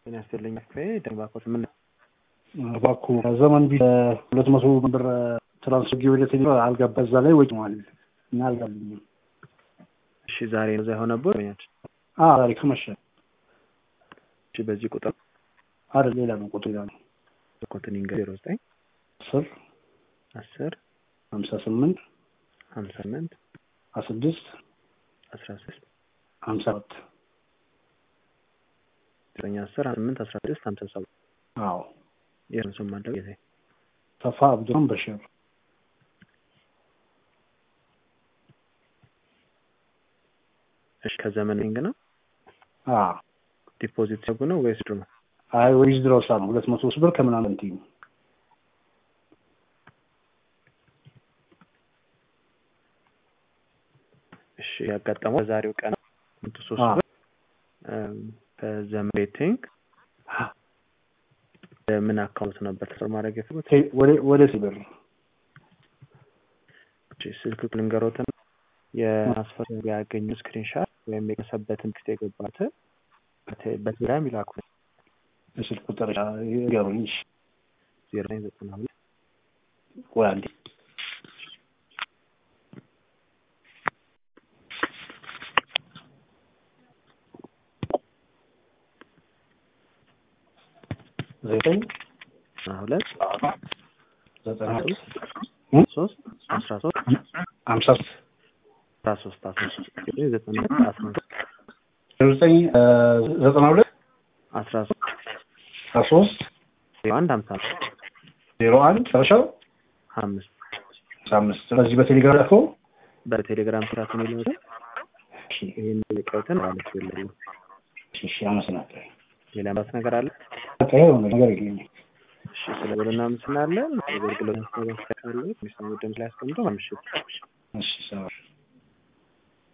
ጤና ይስጥልኝ ክፍሌ ደንባኮት ምን እባክዎ ከዘመን ቢ ሁለት መቶ ብር ትራንስፈር ወደ ቴሌ አልገባ እዛ ላይ ወጪ ማለት እና አልጋልኝም። እሺ ዛሬ ነው እዛ የሆነብህ ወይኛች ዛሬ ከመሸ እሺ በዚህ ቁጥር አይደል ሌላ ነው ቁጥር ሌላ ነው ኮትኒንግ ዜሮ ዘጠኝ አስር አስር ሀምሳ ስምንት ሀምሳ ስምንት ስድስት አስራ ስድስት ሀምሳ ሰባት ዘጠኝ አስር ስምንት አስራ ስድስት ሀምሳ ሰባት አዎ የእርሱም ማለው ጊዜ ተፋ አብዱራን በሽር እሺ ከዘመን ሊንግ ነው አዎ ዲፖዚት ሲያጉ ነው ወይስ ድሮ አይ ወይስ ድሮሳ ነው ሁለት መቶ ሶስት ብር ከምናምን እንትኝ እሺ ያጋጠመው በዛሬው ቀን መቶ ሶስት ብር ከዘመን ቤቲንግ ምን አካውንት ነበር ትስር ማድረግ የፈለጉት? ወደ ሲብር ስልክ ልንገሮትን የትራንስፈር ያገኙ ስክሪንሻት ወይም የቀሰበትን ቴክስት የገባት በቴሌግራም ይላኩ። የስልክ ቁጥር ገሩኝ ዜሮ ዘጠኝ ዘጠና ሁለት ወይ አንዴ ዘጠኝ ሁለት ዘጠና ሶስት አስራ ሶስት ሀምሳ አስራ ሶስት አስራ ሶስት ዘጠና አስራ ሶስት ዘጠኝ ዘጠና ሁለት አስራ ሶስት አስራ ሶስት ዜሮ አንድ ሀምሳ ዜሮ አንድ መጨረሻው አምስት አምስት ስለዚህ በቴሌግራም ላከው በቴሌግራም ስራት የሚለው ይህን ልቀውትን ማለት የለም። እሺ አመሰግናለሁ። ሌላ ማለት ነገር አለ? በቃ የሆነ ነገር የለኝም። እሺ ስለ ብሎና ምስናለን አገልግሎት ማስተባበቅ ካለ ሚስሙ ድምፅ ላይ አስቀምጦ ምሽት እሺ ሰባ